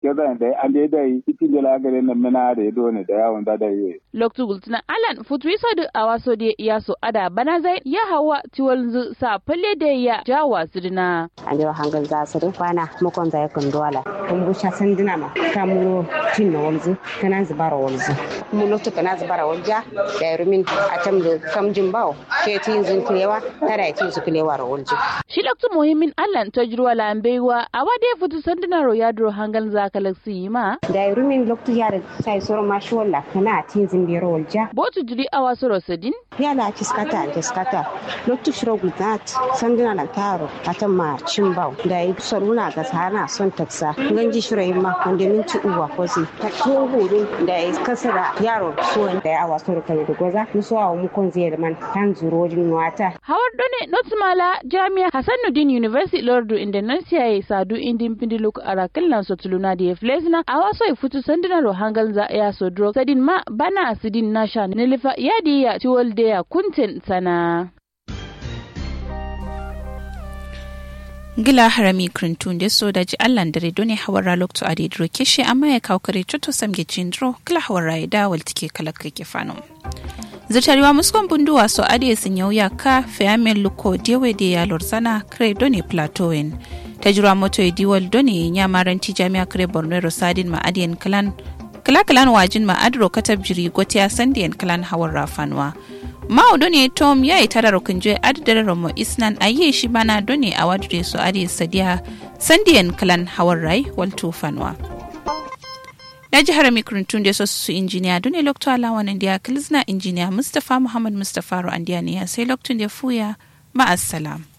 gaza da an dai dai cikin da lagare na mina da ya dole da yawon da da yi loktu gultuna alan futu iso da awaso da ya so ada bana zai ya hawa tiwal zu sa falle da ya jawa sirna ande wa hangal za su rin kwana mukon zai kun dola kun busha sanduna ma ta muro tin na walzu kana zubara walzu mu loktu kana zubara walja da rumin a tam da kamjin bawo ke tin zun kilewa tara tin su kilewa ro walju shi loktu muhimmin allan ta jirwa lambeiwa a wade futu sanduna ro ya duro hangal za kalaksi ma da rumin loktu ya da sai soro ma shi walla kana tin zin biro walja botu jiri awaso ro sedin ya la kiskata kiskata loktu shiro gudat sanduna na taro atan ma cin bau da yi saruna ga sana son taksa ganji shirai ma wanda minti uwa ko si ta to hurun da ya kasa da yaro so da ya awa so da da goza musu awa mu kon zai man tan zurojin wata hawar done notmala jami'a hasanuddin university lordu indonesia ya sadu indin pindiluk arakil nan so tuluna da ya flesna a waso ya fitu sanduna ro hangal za ya so dro sadin ma bana asidin nasha nilifa yadi ya tiwol da ya kuntin sana gila harami krintun da so da ji allan dare dole hawara lokto a daidro kishi amma ya kawo kare cuto samge cindro gila hawara ya dawal tike kalaka ke fano zirtariwa muskon bunduwa so ade sun yau ya ka fiyamen luko dewe da ya lorzana kare done plateauin ta jira moto ya diwal done ya maranti jami'a kare borno rosadin ma adiyan kalan kala kalan wajin ma adro katab jiri gotiya sandiyan kalan hawar rafanwa mao done tom ya yi tara rukunje adadar romo isnan a yi shi bana done a wadure su ade sadiya sandiyan kalan hawar rai walto fanwa na jihar mikrintun da su injiniya done lokto alawan indiya kilzna injiniya mustapha muhammad mustapha ro andiya ne sai loktun da fuya ma'assalam